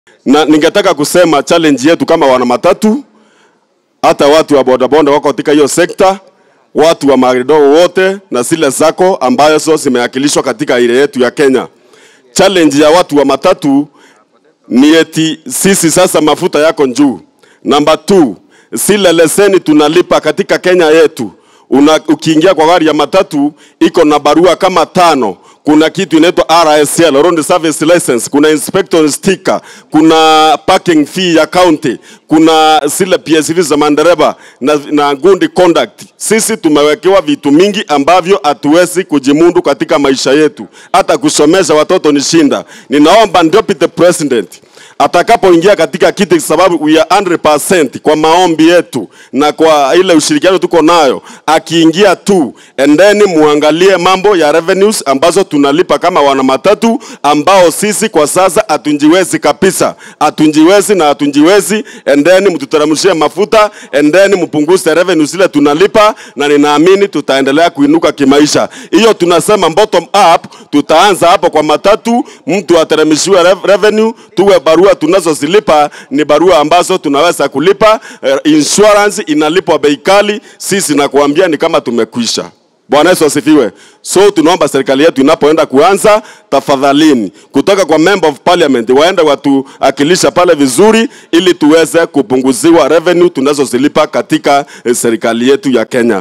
na ningetaka kusema challenge yetu kama wana matatu, hata watu wa bodaboda wako katika hiyo sekta, watu wa magari wote na zile zako ambazo zimewakilishwa katika ile yetu ya Kenya. Challenge ya watu wa matatu ni eti sisi sasa mafuta yako juu. Namba 2, zile leseni tunalipa katika Kenya yetu una, ukiingia kwa gari ya matatu iko na barua kama tano. Kuna kitu inaitwa RSL, Road Service License, kuna inspector sticker, kuna parking fee ya county, kuna zile PSV za mandereba na, na good conduct. Sisi tumewekewa vitu mingi ambavyo hatuwezi kujimundu katika maisha yetu, hata kusomesha watoto ni shinda. Ninaomba Deputy President atakapoingia katika kiti, sababu we are 100% kwa maombi yetu na kwa ile ushirikiano tuko nayo, akiingia tu endeni muangalie mambo ya revenues ambazo tunalipa kama wana matatu, ambao sisi kwa sasa hatunjiwezi kabisa, hatunjiwezi na hatunjiwezi. Endeni mtuteremshie mafuta, endeni mpunguze revenues zile tunalipa, na ninaamini tutaendelea kuinuka kimaisha. Hiyo tunasema bottom up, tutaanza hapo kwa matatu, mtu ateremshiwe rev- revenue, tuwe barua tunazozilipa ni barua ambazo tunaweza kulipa. Eh, insurance inalipwa bei kali, sisi nakuambia ni kama tumekwisha. Bwana Yesu asifiwe. So tunaomba serikali yetu inapoenda kuanza, tafadhalini kutoka kwa member of parliament waende watuakilisha pale vizuri, ili tuweze kupunguziwa revenue tunazozilipa katika eh, serikali yetu ya Kenya.